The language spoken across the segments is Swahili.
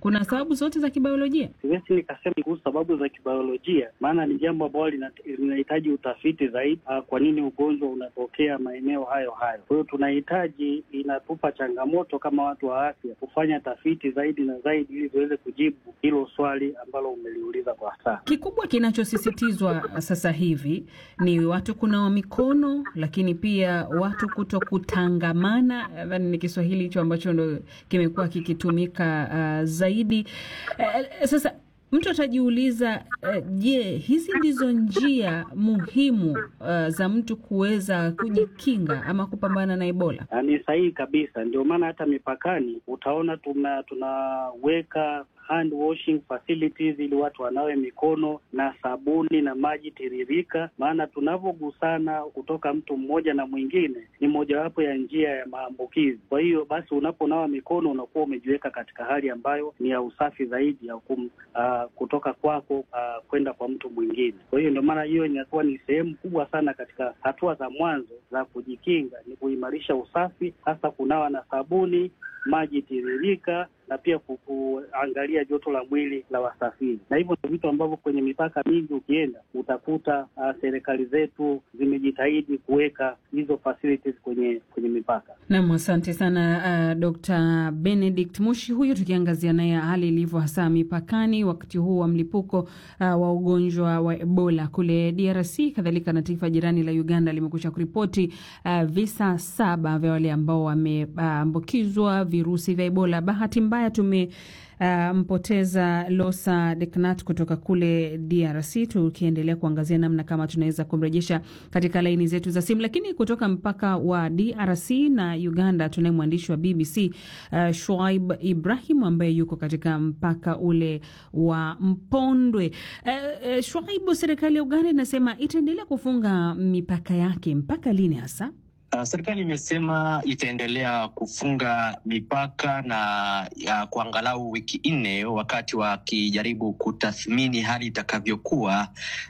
Kuna sababu zote za kibiolojia? Siwezi nikasema kuhusu sababu za kibiolojia, maana ni jambo ambalo linahitaji utafiti zaidi. Kwa nini ugonjwa unatokea maeneo hayo hayo? Kwa hiyo tunahitaji, inatupa changamoto kama watu wa afya kufanya tafiti zaidi na zaidi, ili tuweze kujibu hilo swali ambalo umeliuliza kwa sasa. Kikubwa kinachosisitizwa sasa hivi ni watu kunawa mikono, lakini pia watu kuto kutangamana. Nadhani ni Kiswahili hicho ambacho ndo kimekuwa kikitumika uh, zaidi uh, sasa mtu atajiuliza je, uh, hizi ndizo njia muhimu uh, za mtu kuweza kujikinga ama kupambana na Ebola? Ni sahihi kabisa, ndio maana hata mipakani utaona tuna tunaweka hand washing facilities ili watu wanawe mikono na sabuni na maji tiririka, maana tunavyogusana kutoka mtu mmoja na mwingine ni mojawapo ya njia ya maambukizi. Kwa hiyo basi, unaponawa mikono unakuwa umejiweka katika hali ambayo ni ya usafi zaidi ya kum, uh, kutoka kwako uh, kwenda kwa mtu mwingine. Kwa hiyo ndio maana hiyo inakuwa ni sehemu kubwa sana katika hatua za mwanzo za kujikinga, ni kuimarisha usafi, hasa kunawa na sabuni, maji tiririka na pia kuangalia joto la mwili la wasafiri, na hivyo ndio vitu ambavyo kwenye mipaka mingi ukienda utakuta uh, serikali zetu zimejitahidi kuweka hizo facilities kwenye kwenye mipaka. Naam, asante sana uh, Dr. Benedict Mushi huyu, tukiangazia naye hali ilivyo hasa mipakani wakati huu wa mlipuko uh, wa ugonjwa wa Ebola kule DRC, kadhalika na taifa jirani la Uganda limekusha kuripoti uh, visa saba vya wale ambao wameambukizwa uh, virusi vya Ebola. Bahati mbaya tumempoteza uh, Losa Deknat kutoka kule DRC, tukiendelea kuangazia namna kama tunaweza kumrejesha katika laini zetu za simu. Lakini kutoka mpaka wa DRC na Uganda tunaye mwandishi wa BBC uh, Shuaib Ibrahim ambaye yuko katika mpaka ule wa Mpondwe. Uh, uh, Shuaib, serikali ya Uganda inasema itaendelea kufunga mipaka yake mpaka lini hasa? Uh, serikali imesema itaendelea kufunga mipaka na ya kwa angalau wiki nne, wakati wakijaribu kutathmini hali itakavyokuwa,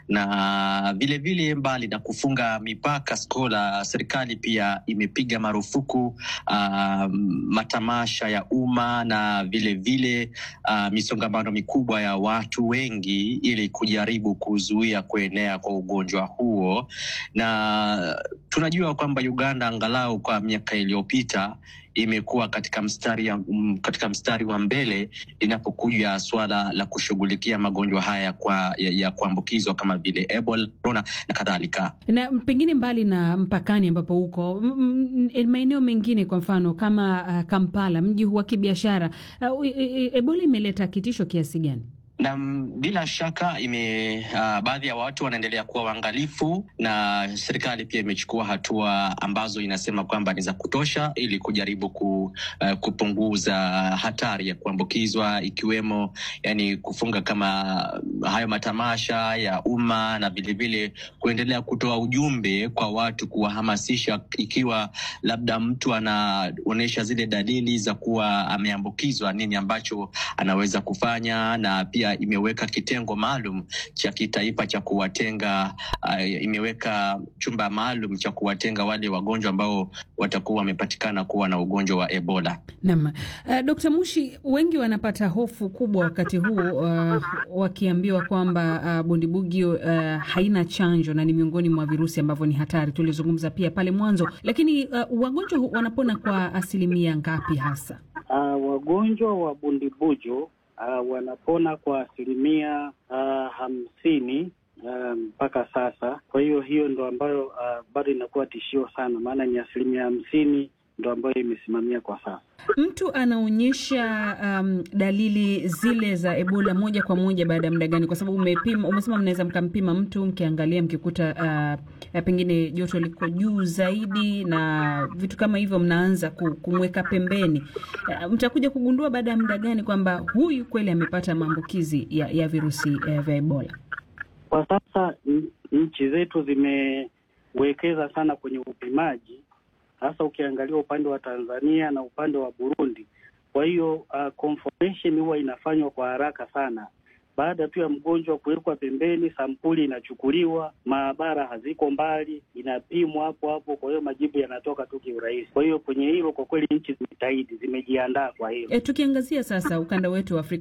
na vilevile mbali na kufunga mipaka skola, serikali pia imepiga marufuku uh, matamasha ya umma na vilevile uh, misongamano mikubwa ya watu wengi, ili kujaribu kuzuia kuenea kwa ugonjwa huo, na tunajua kwamba Uganda angalau kwa miaka iliyopita imekuwa katika mstari ya, um, katika mstari wa mbele inapokuja swala la kushughulikia magonjwa haya kwa, ya, ya kuambukizwa kama vile Ebola, corona na kadhalika. Na pengine mbali na mpakani ambapo huko maeneo mengine, kwa mfano kama uh, Kampala, mji huu wa kibiashara uh, Ebola imeleta kitisho kiasi gani? na bila shaka ime uh, baadhi ya watu wanaendelea kuwa waangalifu, na serikali pia imechukua hatua ambazo inasema kwamba ni za kutosha ili kujaribu ku, uh, kupunguza hatari ya kuambukizwa, ikiwemo yani kufunga kama hayo matamasha ya umma na vilevile kuendelea kutoa ujumbe kwa watu, kuwahamasisha ikiwa labda mtu anaonyesha zile dalili za kuwa ameambukizwa, nini ambacho anaweza kufanya na pia imeweka kitengo maalum cha kitaifa cha kuwatenga uh, imeweka chumba maalum cha kuwatenga wale wagonjwa ambao watakuwa wamepatikana kuwa na ugonjwa wa Ebola. Naam. Uh, Dkt. Mushi, wengi wanapata hofu kubwa wakati huu uh, wakiambiwa kwamba uh, bundibugyo uh, haina chanjo na ni miongoni mwa virusi ambavyo ni hatari. Tulizungumza pia pale mwanzo, lakini uh, wagonjwa wanapona kwa asilimia ngapi hasa? Uh, wagonjwa wa bundibujo Uh, wanapona kwa asilimia uh, hamsini mpaka um, sasa. Kwa hiyo hiyo ndo ambayo uh, bado inakuwa tishio sana, maana ni asilimia hamsini ndo ambayo imesimamia kwa sasa. Mtu anaonyesha um, dalili zile za Ebola moja kwa moja baada ya muda gani? Kwa sababu umepima, umesema mnaweza mkampima mtu mkiangalia, mkikuta uh, pengine joto liko juu zaidi na vitu kama hivyo, mnaanza kumweka pembeni. Uh, mtakuja kugundua baada ya muda gani kwamba huyu kweli amepata maambukizi ya, ya virusi uh, vya Ebola? Kwa sasa nchi zetu zimewekeza sana kwenye upimaji hasa ukiangalia upande wa Tanzania na upande wa Burundi. Kwa hiyo uh, confirmation huwa inafanywa kwa haraka sana. Baada tu ya mgonjwa kuwekwa pembeni, sampuli inachukuliwa, maabara haziko mbali, inapimwa hapo hapo. Kwa hiyo majibu yanatoka tu kiurahisi. Kwa hiyo kwenye hilo, kwa kweli nchi zimejitahidi, zimejiandaa kwa hilo. E, tukiangazia sasa ukanda wetu wa Afrika